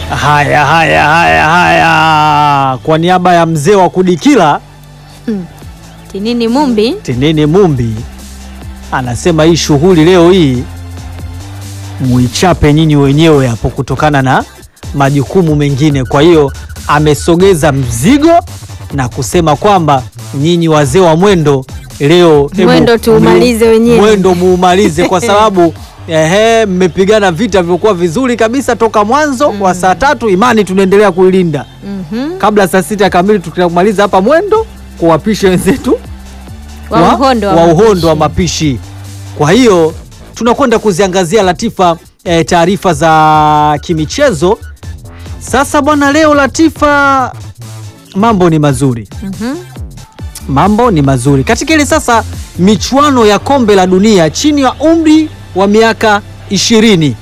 Haya, haya, haya, haya, kwa niaba ya mzee wa kudikila Tinini Mumbi Tinini Mumbi anasema hii shughuli leo hii muichape nyinyi wenyewe hapo, kutokana na majukumu mengine. Kwa hiyo amesogeza mzigo na kusema kwamba nyinyi wazee wa mwendo leo hebu Mwendo tuumalize mu- wenyewe. mwendo muumalize kwa sababu ehe, mmepigana vita vilikuwa vizuri kabisa toka mwanzo wa saa tatu. Imani tunaendelea kuilinda Mhm. kabla saa sita kamili tutamaliza hapa mwendo kuwapisha wenzetu wa uhondo wa wa uhondo mapishi. wa mapishi. Kwa hiyo tunakwenda kuziangazia Latifa eh, taarifa za kimichezo. Sasa bwana, leo Latifa, mambo ni mazuri, Mhm. mambo ni mazuri katika ile sasa michuano ya kombe la dunia chini ya umri wa miaka ishirini.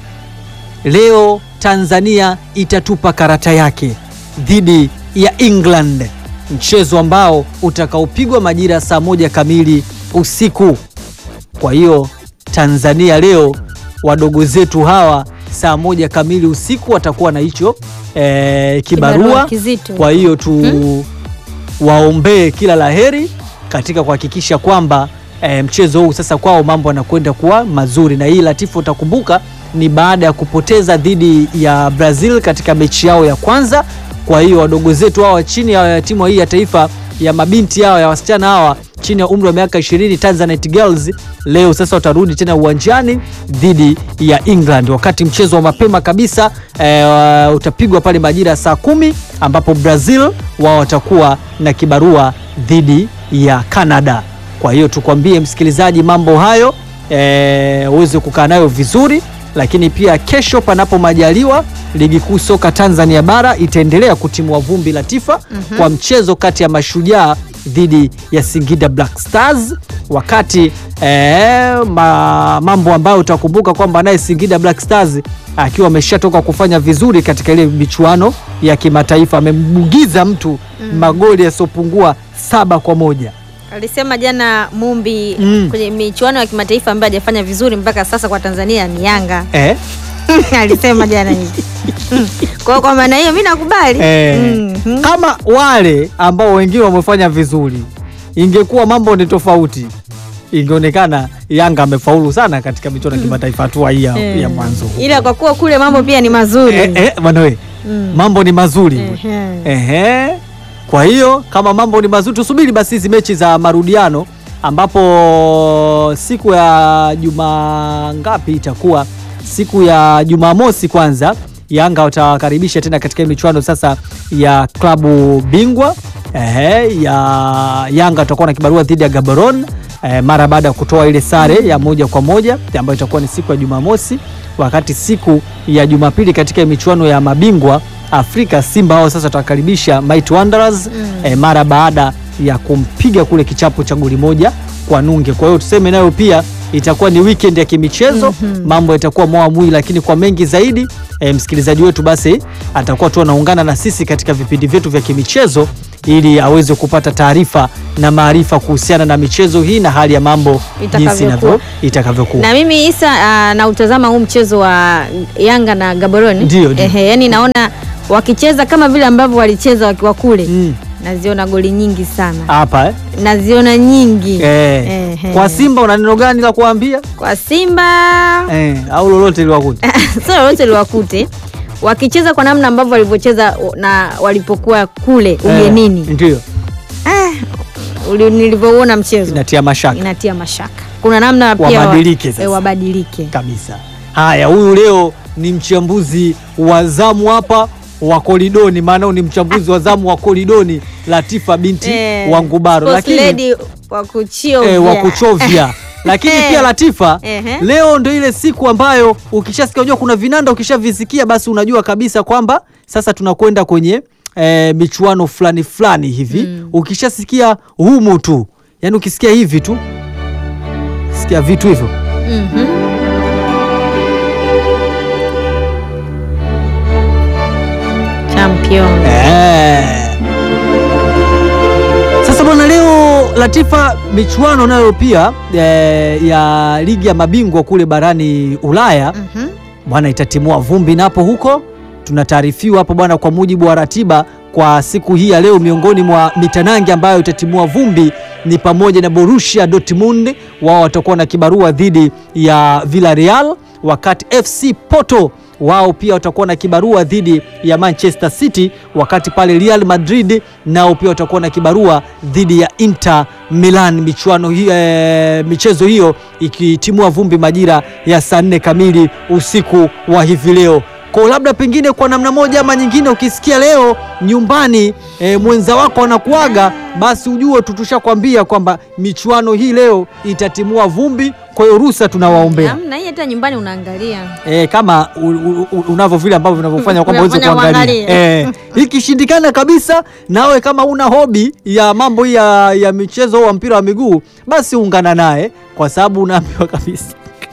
Leo Tanzania itatupa karata yake dhidi ya England, mchezo ambao utakaopigwa majira ya saa moja kamili usiku. Kwa hiyo Tanzania leo wadogo zetu hawa saa moja kamili usiku watakuwa na hicho eh, kibarua. Kibarua kizito. Kwa hiyo tu waombee kila laheri katika kuhakikisha kwamba eh, mchezo huu sasa kwao mambo yanakwenda kuwa mazuri, na hii Latifu, utakumbuka ni baada ya kupoteza dhidi ya Brazil katika mechi yao ya kwanza. Kwa hiyo wadogo zetu hawa chini ya timu hii ya taifa ya mabinti hawa ya wasichana hawa chini ya umri wa miaka 20 Tanzanite Girls leo sasa watarudi tena uwanjani dhidi ya England, wakati mchezo wa mapema kabisa eh, utapigwa pale majira ya saa kumi ambapo Brazil wao watakuwa na kibarua dhidi ya Canada. Kwa hiyo tukwambie msikilizaji, mambo hayo eh, uweze kukaa nayo vizuri, lakini pia kesho, panapo majaliwa, ligi kuu soka Tanzania bara itaendelea kutimua vumbi Latifa kwa mchezo kati ya Mashujaa dhidi ya Singida Black Stars, wakati eh, ma, mambo ambayo utakumbuka kwamba naye Singida Black Stars akiwa ameshatoka kufanya vizuri katika ile michuano ya kimataifa amembugiza mtu magoli yasiyopungua saba kwa moja. Alisema jana Mumbi Mm. kwenye michuano ya kimataifa ambayo hajafanya vizuri mpaka sasa kwa Tanzania ni Yanga. Eh? Alisema jana hivi. Mm. Kwa hiyo kwa maana hiyo mimi nakubali. Eh, Mhm. kama wale ambao wengine wamefanya vizuri, ingekuwa mambo ni tofauti, ingeonekana Yanga amefaulu sana katika michuano ya kimataifa hatua hii ya, Eh. ya mwanzo. Ila kwa kuwa kule mambo pia ni mazuri. Eh, eh, bwana we, Mm. mambo ni mazuri Ehe. Ehe. Kwa hiyo kama mambo ni mazuri, tusubiri basi hizi mechi za marudiano, ambapo siku ya juma ngapi itakuwa? Siku ya Jumamosi kwanza Yanga watawakaribisha tena katika hii michuano sasa ya klabu bingwa. Ehe, ya Yanga watakuwa na kibarua dhidi ya Gaborone eh, mara baada ya kutoa ile sare ya moja kwa moja ambayo itakuwa ni siku ya Jumamosi, wakati siku ya Jumapili katika michuano ya mabingwa Afrika Simba hao sasa watawakaribisha Mighty Wanderers eh, mara baada ya kumpiga kule kichapo cha goli moja kwa nunge. Kwa hiyo tuseme nayo pia itakuwa ni weekend ya kimichezo, mambo yatakuwa moa mwi, lakini kwa mengi zaidi eh, msikilizaji wetu basi atakuwa tu anaungana na sisi katika vipindi vyetu vya kimichezo ili aweze kupata taarifa na maarifa kuhusiana na michezo hii na hali ya mambo jinsi Itakavyokuwa. inavyo- itakavyokuwa. Na mimi Isa uh, nautazama huu mchezo wa Yanga na Gaborone. Ndio, ndio. Ehe, yani naona wakicheza kama vile ambavyo walicheza wakiwa kule. Mm, Naziona goli nyingi sana. hapa eh? Naziona nyingi. Eh, Ehe. kwa Simba una neno gani la kuambia Kwa Simba eh, au lolote liwakuta sio lolote liwakute wakicheza kwa namna ambavyo walivyocheza na walipokuwa kule ugenini. ndio Ah, uli- nilivyouona mchezo inatia mashaka inatia mashaka. Kuna namna pia Wabadilike sasa. eh, wabadilike. kabisa. Haya, huyu leo ni mchambuzi wa zamu hapa wa Kolidoni, maana huyu ni mchambuzi wa zamu wa Kolidoni, Latifa binti Eh, wa Ngubaro, sports lakini lady wa kuchovya. eh, wa kuchovya lakini pia Latifa, Ehe. leo ndo ile siku ambayo ukishasikia, unajua kuna vinanda ukishavisikia, basi unajua kabisa kwamba sasa tunakwenda kwenye eh, michuano fulani fulani hivi. Ukishasikia humu tu, yani ukisikia hivi tu, sikia vitu hivyo Mhm. Champion. Eh. Sasa bwana, leo Latifa, michuano nayo pia eh, ya ligi ya mabingwa kule barani Ulaya Mhm. bwana itatimua vumbi napo huko tunataarifiwa hapo bwana, kwa mujibu wa ratiba kwa siku hii ya leo, miongoni mwa mitanange ambayo itatimua vumbi ni pamoja na Borussia Dortmund, wao watakuwa na kibarua dhidi ya Villarreal, wakati FC Porto wao pia watakuwa na kibarua dhidi ya Manchester City, wakati pale Real Madrid nao pia watakuwa na kibarua dhidi ya Inter Milan. Michuano hiyo, e, michezo hiyo ikitimua vumbi majira ya saa nne kamili usiku wa hivi leo. Kwa labda pengine kwa namna moja ama nyingine, ukisikia leo nyumbani e, mwenza wako anakuaga, basi ujue tutushakwambia kwamba michuano hii leo itatimua vumbi. Kwa hiyo ruhusa tunawaombea Hamna, hii hata nyumbani unaangalia. E, kama u- u- u- unavyo vile ambavyo vinavyofanya kwamba uweze Unafanya kuangalia uangalie. e, ikishindikana kabisa, nawe kama una hobi ya mambo hii ya, ya michezo wa mpira wa miguu, basi ungana naye, kwa sababu unaambiwa kabisa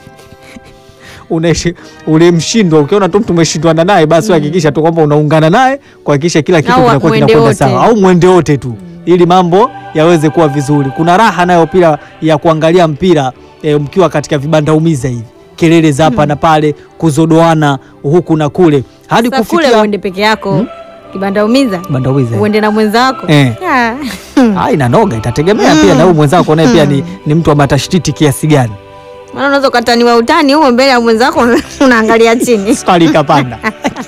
unaishi ulimshindwa. Ukiona tu mtu umeshindwana naye, basi hakikisha tu kwamba unaungana naye kuhakikisha kila kitu Au kinakuwa mwende kinakwenda wote. sawa, au mwende wote tu ili mambo yaweze kuwa vizuri. Kuna raha nayo pia ya kuangalia mpira e, mkiwa katika vibanda umiza hivi, kelele za hapa na pale, kuzodoana huku na kule hadi Sasa kule kufikia uende peke yako kibanda umiza, vibanda umiza uende na mwenzako Eh. Ah. Ah, inanoga, itategemea pia na huyu mwenzako naye pia ni, ni mtu wa matashtiti kiasi gani. Maana unaweza ukataniwa utani huo mbele ya mwenzako unaangalia chini. Swali ikapanda.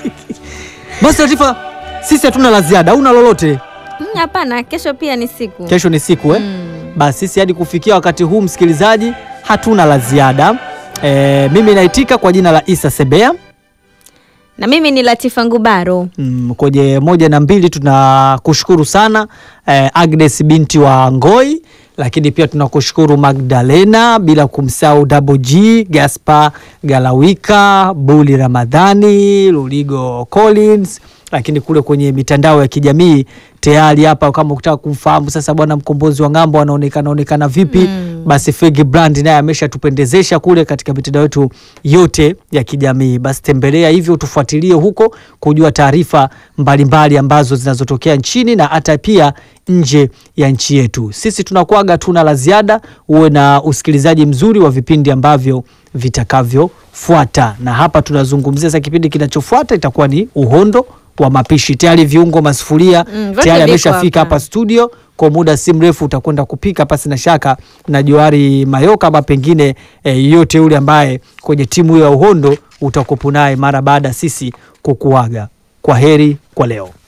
Basi Latifa, sisi hatuna la ziada, hauna lolote. Mm, Hapana, kesho pia ni siku Kesho ni siku eh? Mm. Basi sisi hadi kufikia wakati huu msikilizaji, hatuna la ziada. E, mimi naitika kwa jina la Isa Sebea. na mimi ni Latifa Ngubaro. Mm, kwenye moja na mbili tunakushukuru sana eh, Agnes binti wa Ngoi, lakini pia tunakushukuru Magdalena, bila kumsahau Double G, Gaspar Galawika, Buli Ramadhani, Luligo Collins, lakini kule kwenye mitandao ya kijamii tayari hapa, kama ukitaka kumfahamu sasa bwana mkombozi wa ng'ambo anaonekana onekana vipi Mm. basi Fegi Brand naye ameshatupendezesha kule katika mitandao yetu yote ya kijamii. Basi tembelea hivyo, tufuatilie huko kujua taarifa mbalimbali ambazo zinazotokea nchini na hata pia nje ya nchi yetu. Sisi tunakuaga tuna la ziada, uwe na usikilizaji mzuri wa vipindi ambavyo vitakavyofuata, na hapa tunazungumzia sasa kipindi kinachofuata itakuwa ni uhondo wa mapishi. Tayari viungo, masufuria Mm, vyote tayari viko ameshafika hapa. hapa studio kwa muda si mrefu utakwenda kupika pasi na shaka na Johari Mayoka ama pengine eh, yote yule ambaye kwenye timu hiyo ya uhondo utakupo naye mara baada ya sisi kukuaga. Kwa heri kwa leo.